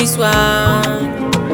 this one.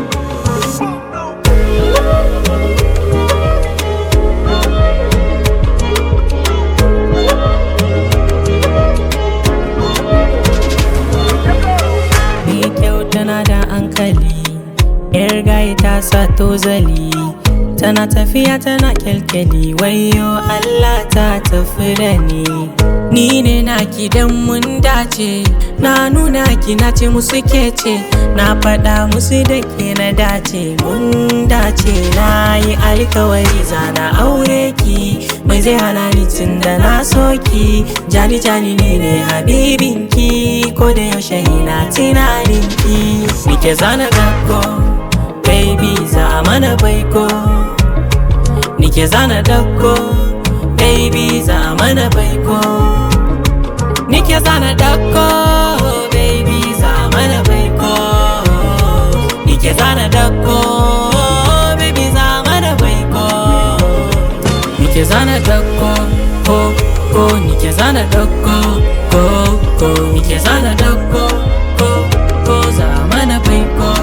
Mai kyau tana da hankali, ‘yar gaye ta sa tozali, tana tafiya tana kyalkyali, wayo Allah ta tafi da ni. Ni ne naki dan mun dace, na nuna ki na ce musu ke ce, na faɗa musu da ke na dace, mun dace na yi alkawari zana aure ki, mai zai hana ni tun da na soki, jani jani ne ne habibinki, ko da yaushe ina tunaninki. Nike zana dako, baby za mana baiko, nike zana dako, baby za mana baiko. Nike zana dako, baby za mana baiko. Nike zana dako, baby za mana baiko. Nike zana dako, ko ko nike zana dako, ko ko nike zana dako, ko ko za mana baiko.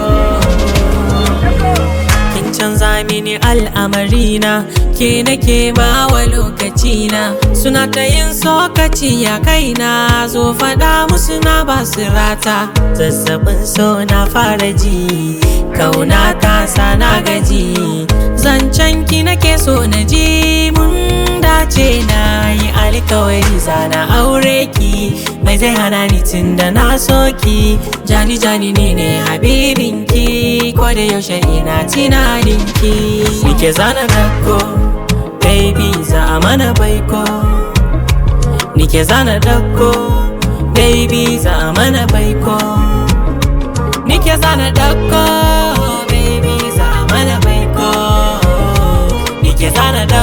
Kin canza mini al'amarina ke nake bawa lokacina suna ta yin sokaci ya kaina zo faɗa musu na basu rata zazzabin so na fara ji kauna ta sa na gaji zancen ki nake so na ji mun dace na yi alkawari zana aure ki mai zai hana ni tun da na soki jani jani ne ne habibinki ko da yaushe ina tunaninki nike zana dako baby za mana baiko nike zana dako baby za mana baiko nike zana dako baby za mana baiko nike zana dako